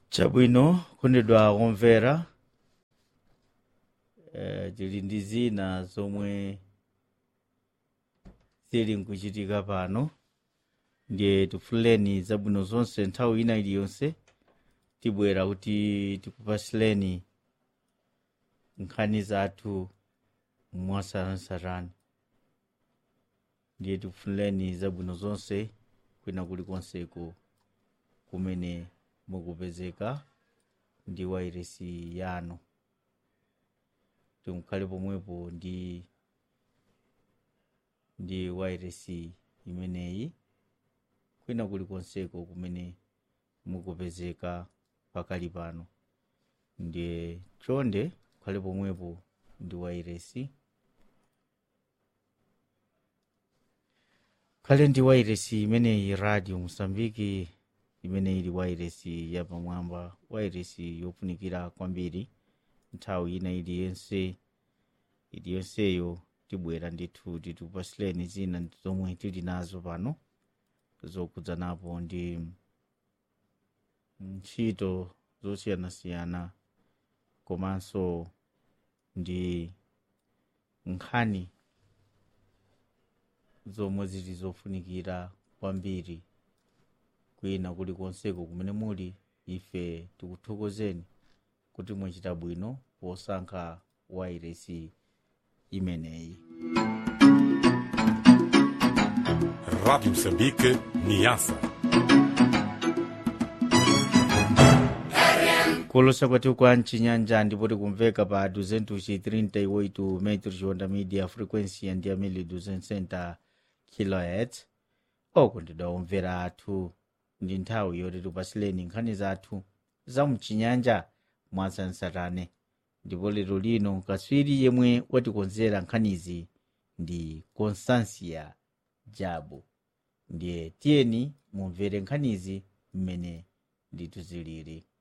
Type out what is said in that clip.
chabwino kondedwa omvera eh, tili ndi zina zomwe zili nkuchitika pano ndiye tifuleni zabwino zonse nthawi ina iliyonse tibwera kuti tikupasileni nkhani zathu mwasaranasarani ndiye tifuleni zabwino zonse kwina kulikonseko kumene mukupezeka ndi wairesi yanu timukhale pomwepo ndi ndi wairesi imeneyi kwina kulikonseko kumene mukupezeka pakali pano ndiye chonde khale pomwepo ndi wairesi khale ndi wairesi imeneyi radio mosambiki imene ili wairesi yapamwamba wairesi yofunikira kwambiri nthawi ina iliyonse iliyonseyo tibwera ndithu tikupasileni zina zomwe tili nazo pano zokudzanapo ndi ntchito zosiyanasiyana komanso ndi nkhani zomwe zili zofunikira kwambiri kwina kulikonseko kumene muli ife tikuthokozeni kuti mwachita bwino posankha wairesi imeneyi Rádio Moçambique, Niassa. kulosa kwathu kwa mchinyanja ndipo tikumveka pa 238 metros onda media frequency ya ndi amene 260 kilohertz okondedwa omvera athu ndi nthawi yoti tipasileni nkhani zathu za mchinyanja mwasansarane ndipo lero lino kaswiri yemwe watikonzera nkhanizi ndi constancia jabu ndiye tiyeni mumvere nkhanizi mmene ndithu zilili